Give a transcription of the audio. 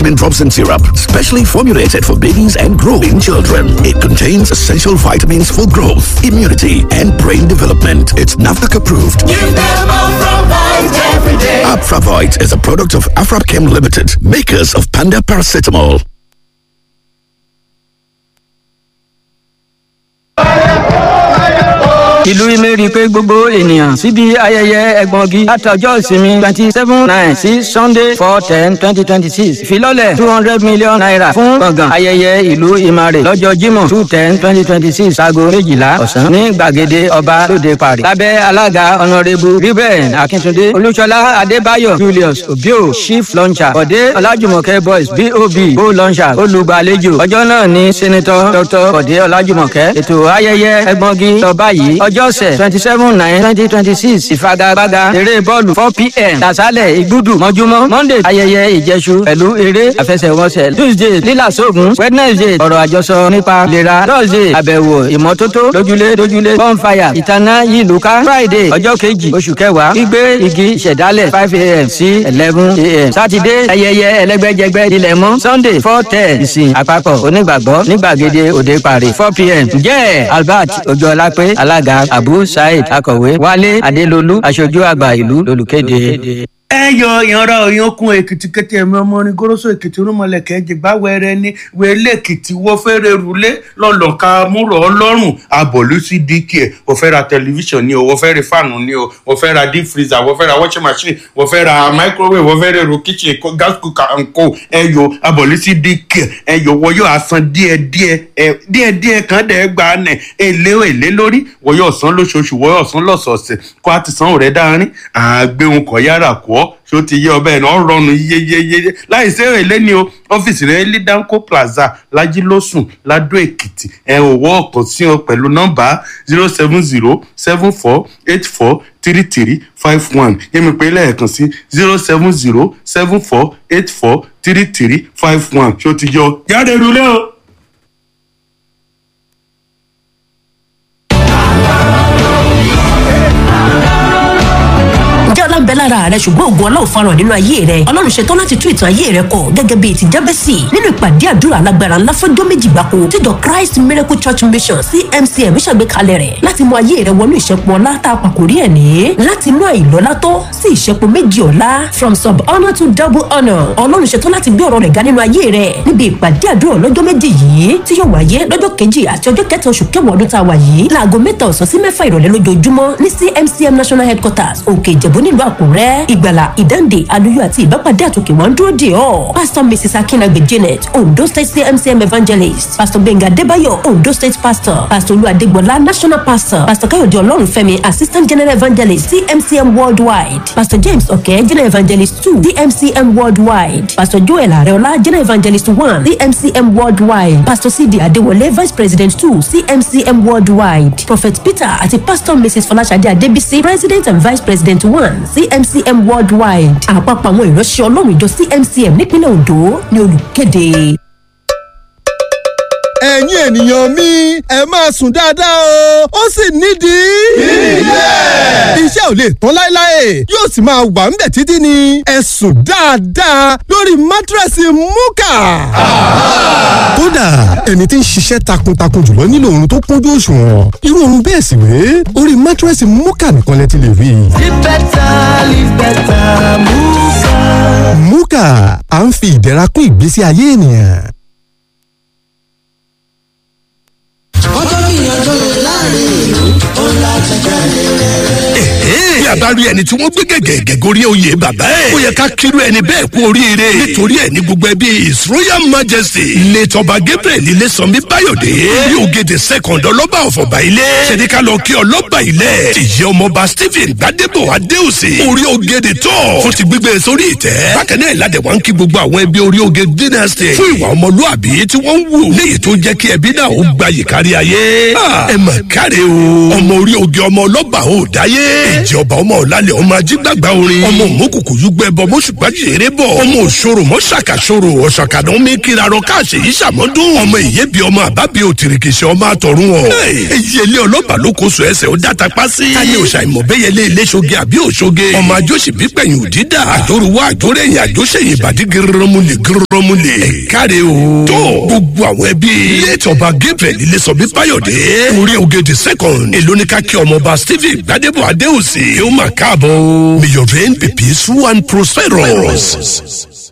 multivitamin drops and syrup, specially formulated for babies and growing children. It contains essential vitamins for growth, immunity, and brain development. It's NAFDAC approved. Give them Afravite every day. Afravite is a product of Afrapchem Limited, makers of Panda Paracetamol. ìlú ìmẹ̀rí pé gbogbo ènìyàn síbi ayẹyẹ ẹgbọ̀ngi látọjọ́ ìsinmi twenty seven nine sí sunday four ten twenty twenty six ìfilọ́lẹ̀ two hundred million naira fún gbọ̀ngàn ayẹyẹ ìlú ìmàrè lọ́jọ́ jímọ̀ two ten twenty twenty six aago méjìlá ọ̀sán ní gbàgede ọba lóde parí lábẹ́ alága ọ̀nàrẹ́bù ruben akíntúndé olúṣọlá adébáyọ̀ julius obio chief launcher bọ̀dé ọlájùmọ̀kẹ́ boys bob go launcher olùgbàlejò ọjọ́ náà ní senator dr bọ̀dé ọlájùmọ̀kẹ́ ètò ayẹyẹ ẹgbọ̀ngi lọ báyìí ọjọ́ ọ̀sẹ̀ twenty seven nine twenty twenty six ìfagagbága eré bọ́ọ̀lù four pm tàṣálẹ̀ ìgbúdù mọ́júmọ́ monday ayẹyẹ ìjẹsù pẹ̀lú eré àfẹsẹ̀wọnsẹ̀ tuesday lílàsóògùn wednesday ọ̀rọ̀ àjọsọ nípa ìlera thursday àbẹ̀wò ìmọ́tótó lójúlé lójúlé bonfire ìtaná yìlúká friday ọjọ́ kejì oṣù kẹwàá gbígbé igi ìṣẹ̀dálẹ̀ five am sí eleven am saturday ayẹyẹ ẹlẹ́gbẹ́jẹgbẹ́ ilẹ̀ mọ́ sunday four ten ìsìn àpapọ̀ onígbàgbọ́ nígbàgede òde parí four pm ǹjẹ́ albert ojúọlápé alága abu saheed akọ̀wé wálé adélolú aṣojú àgbà ìlú lolùkéde. ẹ yọ ìyanra òyankun èkìtì kété ẹmí ọmọ orin goroso èkìtì rúmọlẹkẹ jìgbà wẹrẹ ní wẹlé èkìtì wọ fẹrẹ rúlé lọlọka múrò ọlọrun abọlú sí dk ẹ wọ fẹ ra tẹlifíṣàn ni o wọ fẹ ra fáànù ni o wọ fẹ ra deep freezer wọ fẹ ra washing machine wọ fẹ ra microwave wọ fẹ ra èrò kitchen kó- gas cooker and co ẹ yọ abọlú sí dk ẹ yọ wọ yóò asan díẹ díẹ ẹ díẹ díẹ kan dẹ gbà nẹ èlé èlé lórí wọ yóò san lóṣooṣù wọ yóò san lọsọọsẹ kó a ti san òrẹ dáárín àgbéhùn kọ yára kọ ọ ṣó ti yé ọbẹ̀ náà rọrùn yeyeyeye láì sí èlé ni o ọ́fíìsì rẹ̀ ní danco plaza lajilósùn ladó èkìtì ẹ̀ òwò ọ̀kan sí ọ pẹ̀lú nọ́mbà zero seven zero seven four eight four three three five one yẹ́mi pé lẹ́ẹ̀kan sí zero seven zero seven four eight four three three five one ṣó ti yọ jáde rúlé o. ǹjẹ́ ọlá ń bẹ lára rẹ ṣùgbọ́n ògùn ọlọ́run farahàn nínú ayé rẹ ọlọ́run ṣetán láti tún ìtàn ayé rẹ kọ gẹ́gẹ́ bíi ti jábẹ́sì nínú ìpàdé àdúrà alágbára ńlá fọ́jọ́ méjì gbáko tíjọ christ miracle church mission cmcm ṣàgbékalẹ̀ rẹ̀ láti mú ayé rẹ wọnú ìṣẹ́pọ̀ ọlá tá a pàkórí ẹ̀ ní láti inú àìlọ́lá tó sí ìṣẹ́pọ̀ méjì ọ̀la from sub honour to double honour ọlọ́run ṣetán láti gbé ọ̀rọ̀ rẹ̀ ga nínú ayé rẹ níbi ìpàdé àdúrà lọ́jọ́ méjì yìí tí yóò wáyé lọ́jọ́ kejì àti ọjọ́ kẹta oṣù kẹwàá ọdún tá a wà yìí láago mẹ́ta ọ̀sán sí mẹ́fà ìrọ̀lẹ́ lójoojúmọ́ ní cmcm national headquarters òkè ìjẹ̀bú nílùú àkúrẹ́ ìgbàlà ìdáǹdè àlùyọ àti ìbápadé àtòkè wọn dúró dè ọ́ pastor mrs akinagbe janet ondo state cmcm evangelist pastor benga debayo ondo state pastor pastor olú adégbọlá national pastor pastor káyọ̀dé ọlọ́runfẹ́mi assistant general evangelist cmcm worldwide pastor james ọ̀kẹ́ general evangelist two cmcm worldwide pastor joel areola general evangelist one cmcm worldwide pastor cd adéwọlé vice president two cmcm worldwide prophet peter àti pastor mrs fọláṣadé adébísí president and vice president one cmcm worldwide àpapọ̀ àwọn ìránṣẹ́ ọlọ́run ìjọ cmcm nípínlẹ̀ ondo ni olùkéde. ẹ̀yin ènìyàn mi ẹ máa sùn dáadáa o ó sì nídìí. ilé. iṣẹ́ ò lè tán láéláé yóò sì máa wà ń bẹ̀ títí ni ẹ sùn dáadáa lórí mátírẹ́sì múkà. kódà ẹni tí ń ṣiṣẹ́ takuntakun jùlọ nílò oorun tó kúnjú òṣùwọ̀n irú oorun bẹ́ẹ̀ sì wé orí mátírẹ́sì múkà nìkan lẹ ti lè rí i. Live better, live better, Muka. múkà à ń fi ìdẹ̀ra kún ìgbésí ayé ènìyàn. Ọjọ́ gbìyànjú láàrin ìlú, ó láti jáde rere. bí a bá rí ẹni tí wọ́n gbé gẹ̀gẹ̀ gorí oyè bàbá ẹ̀ ó yẹ ká kírú ẹni bẹ́ẹ̀ kú oríire nítorí ẹ̀ ní gbogbo ẹbí his royal majesty létọba gabriel ilésànmí báyọ̀dé ní ògèdè second ọlọ́ba ọ̀fọ̀bà ilé ṣèdíkà lọ kí ọlọ́ba ilẹ̀ ìyẹ́ ọmọọba stephen gbadebo adéòsè orí ògèdè tọ̀ fún ti gbígbé sórí ìtẹ́ bákan náà ìlàdẹ̀ wá ń kí gbogbo àwọn ẹbí orí ògè dynasty fún ìwà ọmọlúàbí tí wọ́n ń wù léyìí tó jẹ́ kí ẹbí náà ó gbayì kárí ayé Ah, ẹ mà káre o ọmọ orí ògè ọmọ ọlọ́ba ò dáyé ìjọba ọmọ ọ̀làlẹ̀ ọmọ ajígbàgbà orin ọmọ òmùkùkù yúgbẹ́ bọ mọ́ṣùgbàjì eré bọ̀ ọmọ òṣòro mọ́ṣàkàṣòro ọ̀ṣàkàdán mi kíra rọ káàṣì yìí ṣàmọ́dún ọmọ ìyẹ́bi ọmọ àbábi òtìrìkìṣẹ́ ọmọ àtọ̀run ọ̀ eyín ọlọ́ba ló kó so ẹsẹ̀ ó dáta pa sí. káyé òṣà ìmọ̀bẹ́yẹlé iléṣoge àbí òṣoge ọmọ àjọṣì bípẹ̀yìn òdídà àjòrúwá àjòrẹ́yìn àjọṣẹ́yìn ìbàdí gírírímù lè gírí rọmúlẹ̀ ẹ̀káre o. tó gbogbo àwọn ẹbí létọba gabriel ilésọbí báyọ̀dé orí ògèdè second èlónìkà kí ọmọọba stephen gbadebo adéhùsì yóò máa káàbọ̀ o. may your reign be peaceful and prosperous.